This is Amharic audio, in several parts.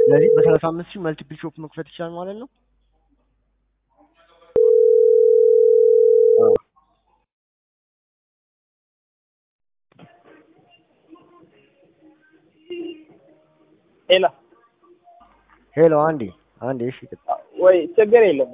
ስለዚህ በሰላሳ አምስት ሺህ መልቲፕል ሾፕ መክፈት ይችላል ማለት ነው። አዎ። ሄሎ ሄሎ አንዴ አንዴ እሺ ወይ ችግር የለም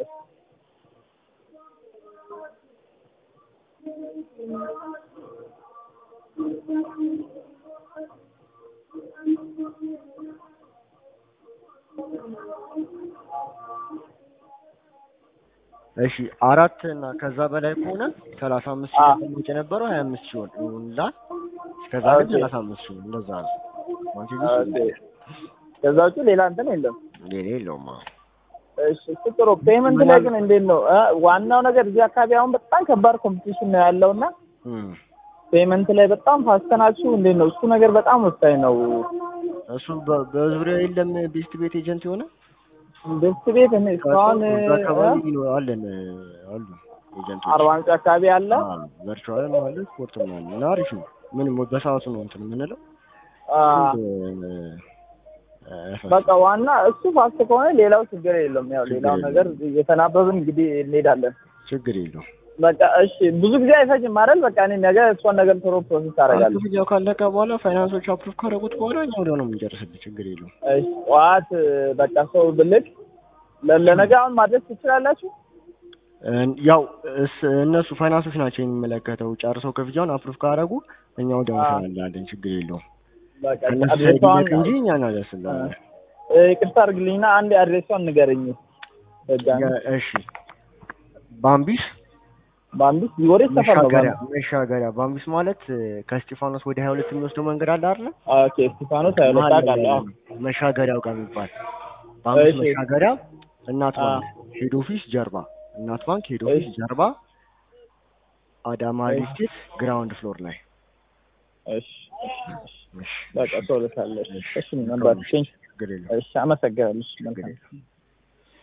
እሺ አራት እና ከዛ በላይ ከሆነ ሰላሳ አምስት ሺህ ተቀምጦ የነበረው ሀያ አምስት ሺህ ይሆናል። ከዛ ግን ኦኬ። ሰላሳ አምስት ሺህ እንደዛ ነው። ማንቴ ኦኬ። ከዛ ውጭ ሌላ እንትን የለም ሌላ የለውም። አዎ። እሺ እሱ ጥሩ ፔመንት ላይ ግን እንዴት ነው እ ዋናው ነገር እዚህ አካባቢ አሁን በጣም ከባድ ኮምፒቲሽን ነው ያለው እና እም። ፔመንት ላይ በጣም ፋስት ናችሁ እንዴት ነው እሱ ነገር በጣም ወሳኝ ነው እሱ በ- በዙሪያው የለም ቤስት ቤት ኤጀንት የሆነ ቤስት ቤት እኔ እስካሁን እዛ አካባቢ ይኖ- አለን አሉ ኤጀንቶች አርባ ምንጭ አካባቢ አለ ቨርቹዋልም አለ ስፖርትም አለ እና አሪፍ ነው። ምንም በሰዓቱ ነው እንትን የምንለው አ፣ እ- እ- በቃ ዋና እሱ ፋስት ከሆነ ሌላው ችግር የለውም ያው ችግር ሌላው የለውም። ነገር እየተናበብን እንግዲህ እንሄዳለን ችግር የለውም። በቃ እሺ ብዙ ጊዜ አይፈጅም አይደል በቃ እኔ ነገ እሷን ነገር ቶሎ ፕሮሰስ አደርጋለሁ ክፍያው ካለቀ በኋላ ፋይናንሶች አፕሩቭ ካደረጉት በኋላ እኛ ወዲያው ነው የምንጨርስልህ። ችግር የለውም። እሺ ጠዋት በቃ ሰው ብልክ ለ- ለነገ አሁን ማድረስ ትችላላችሁ እ- ያው እስ- እነሱ ፋይናንሶች ናቸው የሚመለከተው። ጨርሰው ክፍያውን አፕሩቭ ካደረጉ እኛ ወዲያው አዎ። እንሰራላለን። ችግር የለውም። በቃ ከእነሱ ሳይድ አድሬሷን ይለቅ እንጂ እኛ እናደርስልሃለን። እ፣ ይቅርታ አድርግልኝና አንድ አድሬሷን ንገረኝ በጋን ያ- እሺ ባምቢስ በአምስት ወደ ሰፈር ነው መሻገሪያ መሻገሪያ ባምቢስ ማለት እ፣ ከእስጢፋኖስ ወደ ሀያ ሁለት የሚወስደው መንገድ አለ አይደለ? ኦኬ እስጢፋኖስ ሀይለ መሀል ላይ ታውቃለህ አዎ መሻገሪያው ጋር የሚባል ባምቢስ እሺ። መሻገሪያ እናት አ። ባንክ ሄድ ኦፊስ ጀርባ እናት ባንክ ሄድ ኦፊስ እሺ። ጀርባ አዳማ እሺ። ሪል ስቴት ግራውንድ ፍሎር ላይ እሺ እሺ እሺ በቃ ሰው ልካለሽ እሺ። እሺ ነበር ችግር የለውም። እሺ አመሰግናለሁ እሺ ችግር መልካም የለውም።